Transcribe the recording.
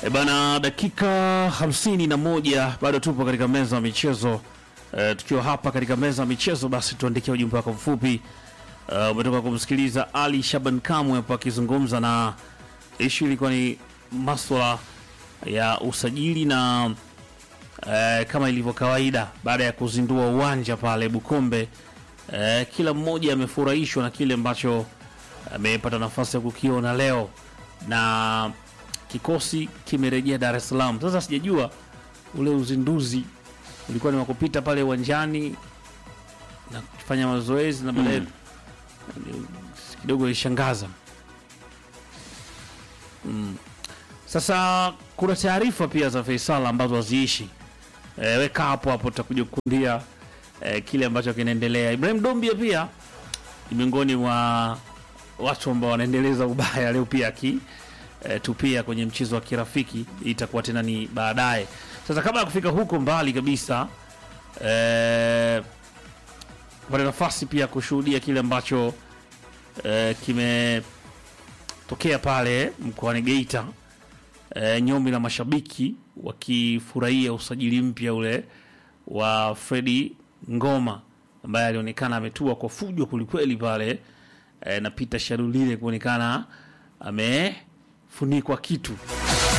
E bana, dakika hamsini na moja bado tupo katika meza ya michezo e, tukiwa hapa katika meza ya michezo, basi tuandikia ujumbe wako mfupi. E, umetoka kumsikiliza Ali Shaban Kamwe hapo akizungumza, na ishu ilikuwa ni maswala ya usajili na e, kama ilivyo kawaida, baada ya kuzindua uwanja pale Bukombe e, kila mmoja amefurahishwa na kile ambacho amepata nafasi ya kukiona leo na kikosi kimerejea Dar es Salaam. Sasa sijajua ule uzinduzi ulikuwa ni wa kupita pale uwanjani na kufanya mazoezi na baadaye kidogo ilishangaza. Mm. Sasa kuna taarifa pia za Faisal ambazo haziishi. E, weka hapo hapo tutakuja kukundia e, kile ambacho kinaendelea. Ibrahim Dombia pia ni miongoni mwa watu ambao wanaendeleza ubaya leo pia aki e, tupia kwenye mchezo wa kirafiki itakuwa tena ni baadaye. Sasa kabla ya kufika huko mbali kabisa e, pata nafasi pia kushuhudia kile ambacho e, kimetokea pale mkoani Geita e, nyombi na mashabiki wakifurahia usajili mpya ule wa Fredi Ngoma ambaye alionekana ametua kwa fujo kwelikweli pale e, na Peter Sharulile kuonekana amefunikwa kitu